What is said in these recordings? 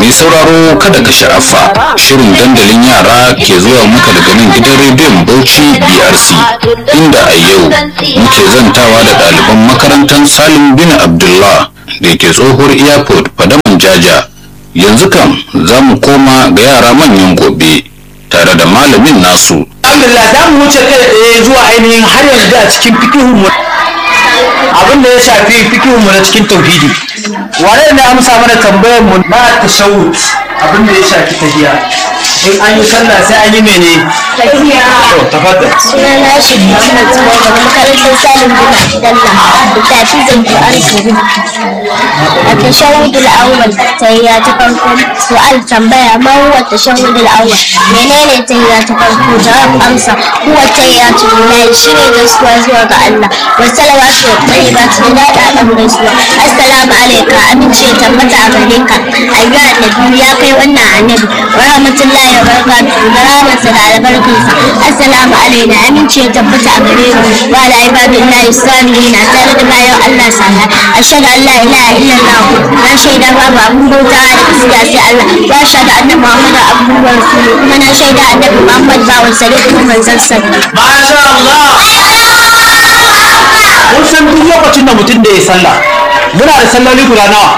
Mai sauraro kada ka sha'afa shirin dandalin yara ke zuwa maka daga nan gidan rediyon Bauchi BRC inda a yau muke zantawa da ɗaliban makarantar Salim bin Abdullah da ke tsohuwar airport Fadaman Jaja. Yanzu kam za mu koma ga yara manyan gobe tare da malamin nasu. alhamdulillah za mu wuce kai tsaye zuwa ainihin har yanzu a cikin fikihun mu abin da ya shafi fikihun mu na cikin tauhidi wane ne amsa mana tambayar mu na tashawud abin da ya shafi tahiya in an yi sallah sai an yi mene to tafaddal sunana shi Muhammad Zubair daga makarantar Salim bin Abdullah da tafizin Qur'an Karim. A tashahudul awwal tahiyya ta farko su'al tambaya ma huwa tashahudul awwal menene tahiyya ta farko jawab amsa huwa tahiyyatu lillahi shine gaisuwa zuwa ga Allah wa salawatu wa tayyibatu da daɗaɗan gaisuwa assalamu alayka amince ya tabbata a gare ka ayyuha annabi ya kai wannan annabi wa rahmatullahi wa barakatuhu da rahmatsa da albarkinsa assalamu alaina amince ya tabbata a gare mu wa ala ibadillahi salihin a tare da bayan Allah sana ashhadu an la ilaha illallah na shaida babu abun bauta da gaskiya sai Allah wa ashhadu anna muhammadan abduhu wa rasuluhu kuma na shaida annabi muhammad bawan sa da kuma manzon sa masha Allah mun san duk lokacin da mutum da ya sallah muna da salloli guda nawa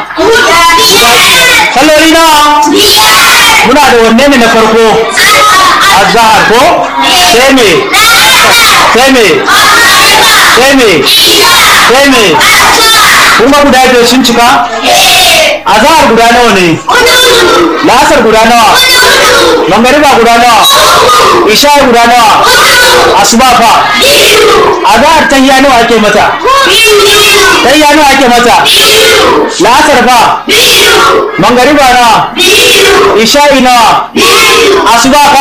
salloli nawa muna da wanne ne na farko azhar ko sai me sai me sai me sai me kun ga guda biyar sun cika azhar guda nawa ne lasar guda nawa mangariba guda nawa isha guda nawa asuba fa azhar tahiyya nawa ake mata tahiyya nawa ake mata lasar fa mangariba nawa isha'i nawa asuba fa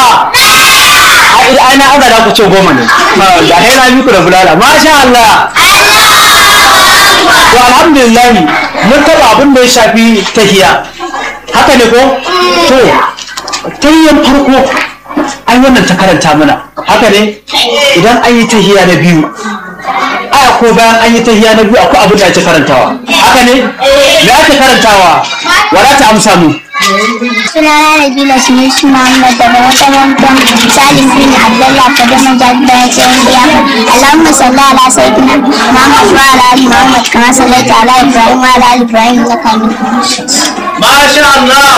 a ina ana aza da ku ce goma ne da hera miku da bulala masha Allah to alhamdulillah mun taba abin da ya shafi tahiya haka ne ko to tahiyyan farko ai wannan ta karanta mana haka ne idan an yi tahiya na biyu aya ko bayan an yi tahiya na biyu akwai abin da ake karantawa haka ne me ake karantawa wala ta amsa mu sunana Nabila Sunusi Muhammad daga makarantar Salim bin Abdullah Fadama Jabba ya ce wani ya Allahumma salli ala sayyidina Muhammad wa ala ali Muhammad kama sallaita ala Ibrahim wa ala ali Ibrahim innaka Hamidum Majid. masha Allah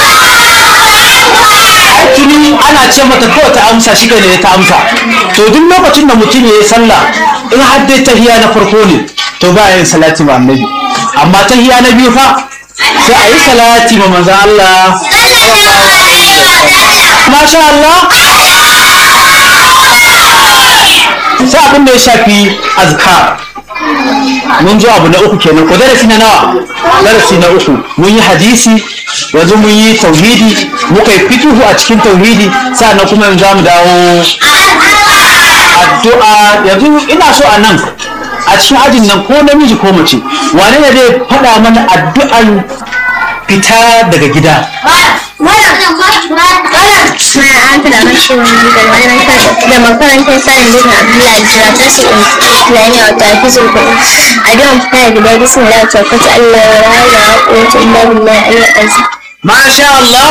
tuni ana ce mata ko ta amsa shi ne ta amsa to duk lokacin da mutum ya yi sallah in har dai tahiya na farko ne to ba yin salati ma annabi amma tahiya na biyu fa sai a yi salati ma manzon Allah masha Allah sai abin da ya shafi azkar mun ji abu na uku kenan ko darasi na nawa darasi na uku mun yi hadisi yanzu mun yi tauhidi muka yi fikihu a cikin tauhidi sannan kuma yanzu za mu dawo addu'a yanzu ina so a nan a cikin ajin nan ko namiji ko mace wane ne zai faɗa mana addu'an fita daga gida Suna an fada mashi wani da makarantar Salim bin Abdullah Jira ta su Islamiyya wata hafizul Qur'an. A don fita da gida bismillah ta kwata Allah wa rana wa quwwata illa billah al-azim. masha Allah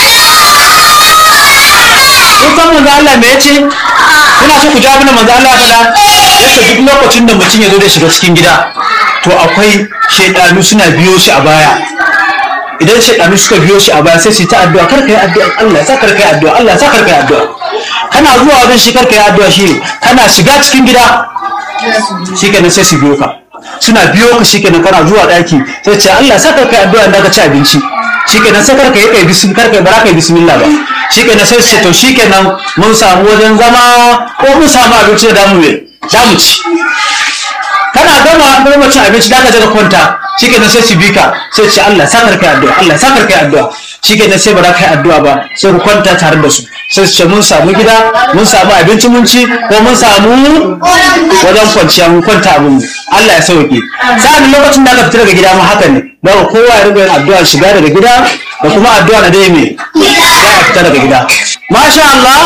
kun san manzo Allah me yace kuna so ku ji abin da manzo Allah ya faɗa yace duk lokacin da mutum ya zo da shiga cikin gida to akwai shaidanu suna biyo shi a baya idan shaidanu suka biyo shi a baya sai su yi ta addu'a kar ka yi addu'a Allah ya sa kar ka yi addu'a Allah ya sa kar ka yi addu'a kana zuwa wajen shi kar ka yi addu'a shi kana shiga cikin gida shikenan sai su biyo ka suna biyo ka shikenan kana zuwa daki sai ce Allah sa ka kai addu'a da ka ci abinci shikenan sai karka yi kai bisim karka bara kai bismillah ba shikenan sai su ce to shikenan mun samu wajen zama ko mun samu abinci da damu ne damu ci kana gama gama cin abinci da ka je ka kwanta shikenan sai su bi ka sai ce Allah sa karka addu'a Allah sa karka addu'a shikenan sai ba za ka yi addu'a ba sai ku kwanta tare da su sai su ce mun samu gida mun samu abinci mun ci ko mun samu wajen kwanciya mun kwanta abin mu Allah ya sauke sa'an lokacin da aka fita daga gida ma haka ne daga kowa ya riga yin addu'a shiga daga gida da kuma addu'a na dai me za a fita daga gida masha Allah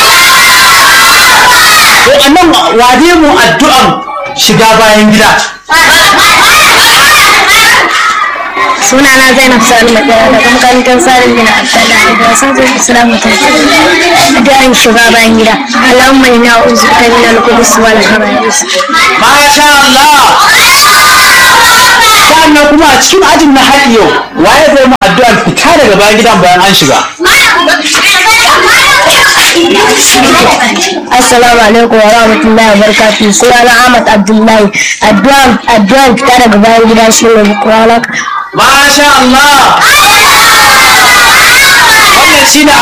to annan wade mu addu'an shiga bayan gida sunana zainab sani madara daga makarantar salim bin abdullahi da wasan zai islam mutum da yin shiga bayan gida allahumma inna a'udhu bika min al-khubuthi wal khaba'ith masha Allah sannan kuma a cikin ajin na har yau waye zai mu addu'ar fita daga bayan gidan bayan an shiga assalamu alaikum wa rahmatullahi wa barakatuh sunana ahmad abdullahi addu'an addu'an fita daga bayan gida shine qur'anak masha Allah wannan shine